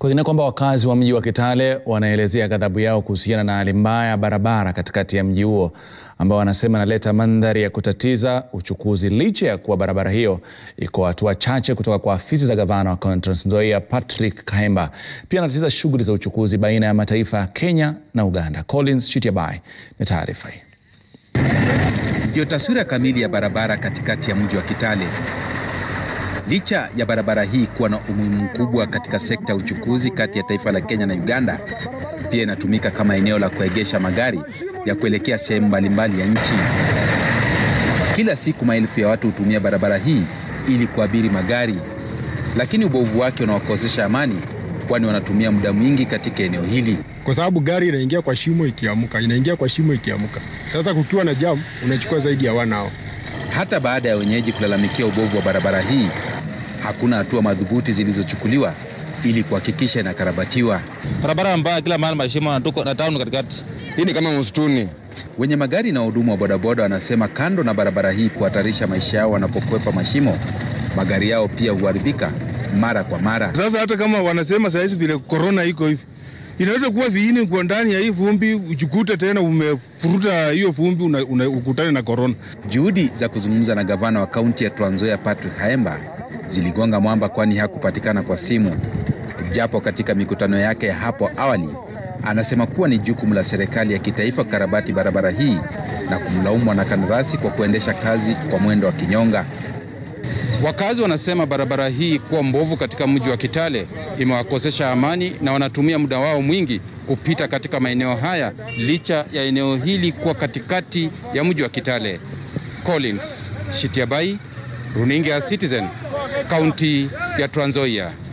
Kwengine kwamba wakazi wa mji wa Kitale wanaelezea ghadhabu yao kuhusiana na hali mbaya ya barabara katikati ya mji huo ambao wanasema inaleta mandhari ya kutatiza uchukuzi licha ya kuwa barabara hiyo iko hatua chache kutoka kwa afisi za gavana wa kaunti Trans Nzoia Patrick Kahemba. Pia anatatiza shughuli za uchukuzi baina ya mataifa ya Kenya na Uganda. Collins Chitiabai na taarifa hii. Ndiyo taswira kamili ya barabara katikati ya mji wa Kitale. Licha ya barabara hii kuwa na umuhimu mkubwa katika sekta ya uchukuzi kati ya taifa la Kenya na Uganda, pia inatumika kama eneo la kuegesha magari ya kuelekea sehemu mbalimbali ya nchi. Kila siku maelfu ya watu hutumia barabara hii ili kuabiri magari, lakini ubovu wake unawakosesha amani, kwani wanatumia muda mwingi katika eneo hili. kwa sababu gari inaingia kwa shimo ikiamuka, inaingia kwa shimo ikiamuka. Sasa kukiwa na jam unachukua zaidi ya one hour. Hata baada ya wenyeji kulalamikia ubovu wa barabara hii, hakuna hatua madhubuti zilizochukuliwa ili kuhakikisha inakarabatiwa. barabara mbaya kila mahali mashimo na tuko na town katikati. Hii ni kama msituni. Wenye magari na wahudumu wa bodaboda wanasema kando na barabara hii kuhatarisha maisha yao wanapokwepa mashimo, magari yao pia huharibika mara kwa mara. Sasa hata kama wanasema sahizi vile korona iko hivi, inaweza kuwa viini kwa ndani ya hii vumbi, ujikute tena umefuruta hiyo vumbi, una, una, ukutane na korona. Juhudi za kuzungumza na gavana wa kaunti ya Trans Nzoia Patrick Haemba ziligonga mwamba, kwani hakupatikana kwa simu, japo katika mikutano yake ya hapo awali anasema kuwa ni jukumu la serikali ya kitaifa kukarabati barabara hii na kumlaumu mwanakandarasi kwa kuendesha kazi kwa mwendo wa kinyonga. Wakazi wanasema barabara hii kuwa mbovu katika mji wa Kitale imewakosesha amani na wanatumia muda wao mwingi kupita katika maeneo haya licha ya eneo hili kuwa katikati ya mji wa Kitale. Collins Shitiabai, runinga ya Citizen, kaunti ya Trans Nzoia.